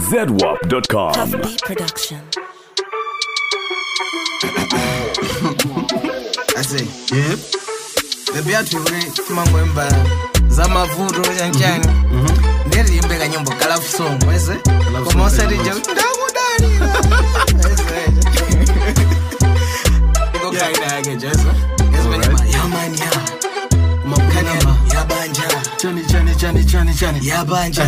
ZWAP.com. Puff Beat Production. ase yep bebi atwivule timangwemba zamavuto chanchani ndiriimbe kanyimbo kalafu song wese koma usatija kuti ndakudalira ikokaina yake jesu yesimenyama yamanya kumakukanyama yabanja chani chani chani chani chani yabanja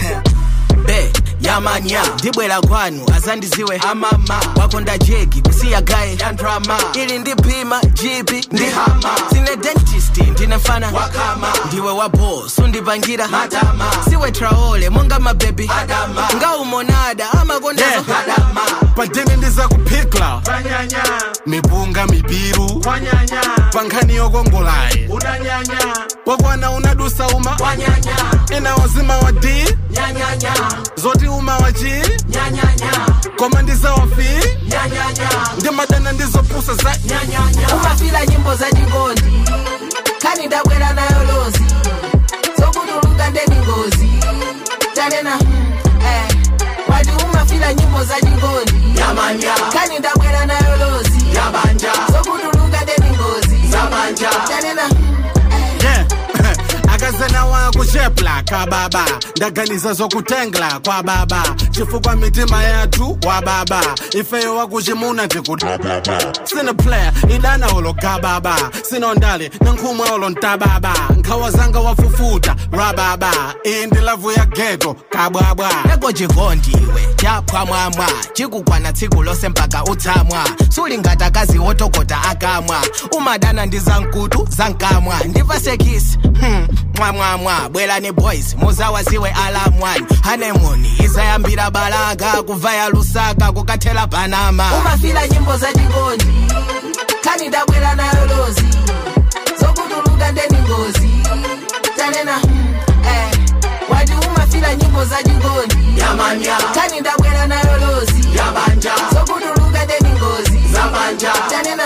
be yamanya ndibwera kwanu azandiziwe amama wakonda jegi kusiya gaye yandrama ili ndipima jipi ndi hama sine dentist ndine mfana wakama ndiwe wabo sundipangira matama siwe traole monga mabebi adama ngaumonada amakondazo Yeah. adama padeni ndiza kuphikla mipunga mibiru pankhani yokongolayi wakwana unadusa uma wanyanya ena wazima wa d nyanyanya zoti uma wa g nyanyanya koma ndizawafi nyanyanya ndimadana ndizopusa za umafila nyimbo za jingoni kani ndabwera nayo lozi zokutuluka ndeni ngozi tanena eh, wati umafila nyimbo za jingoni kani ndabwera nayo lozi zokutuluka ndeni ngozi tanena yeah akazana wakuchepla ka baba ndaganiza zokutengla kwa baba chifukwa mitima yathu wa baba ifeyo wakuchimuna tikuti sine player idana olo ka baba sinondale nankhumwa olo ntababa nkhawa zanga wafufuta ra baba iyi ndi lavu ya geto kabwabwa eko chikondiwe chaphwamwamwa chikukwana tsiku lose mpaka utsamwa sulingata kazi wotokota akamwa umadana ndi zankutu zankamwa ndivasekisi hmm. mwamwamwa bwerani boys muzawaziwe alamwani hanemoni izayambira balaka kuvaya lusaka kukathela panama umafila nyimbo za chikondi kani ndabwera nayo lozi zokutuluka ndeni ngozi tanena eh, wati umafila nyimbo za chikondi kani ndabwera nayo lozi zokutuluka ndeni ngozi tanena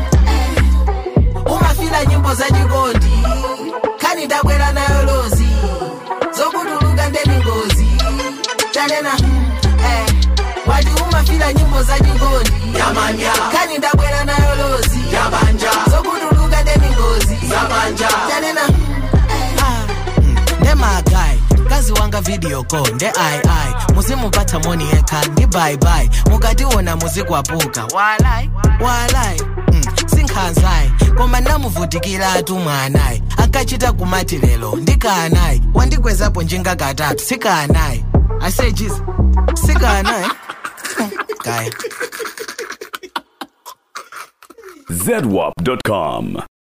eh, umafila nyimbo za chikondi kani ndabwera nayo lozi zokutuluka ndeni ngozi tanena eh, wati umafila nyimbo za chikondi kani ndabwera nayo lozi zokutuluka ndeni ngozi tanena Ah, mm, ndemagayi mkazi wanga video call nde ai ai muzimupatsa moni yekha ndi bye bye mukationa muzikwapuka walai walai mm, sinkhanzayi koma ndamuvutikiratu mwanayi akachita kumati lero ndikanayi wandigwezapo njinga katatu sikanayi asejiza sikanayi kaya ZWAP.com.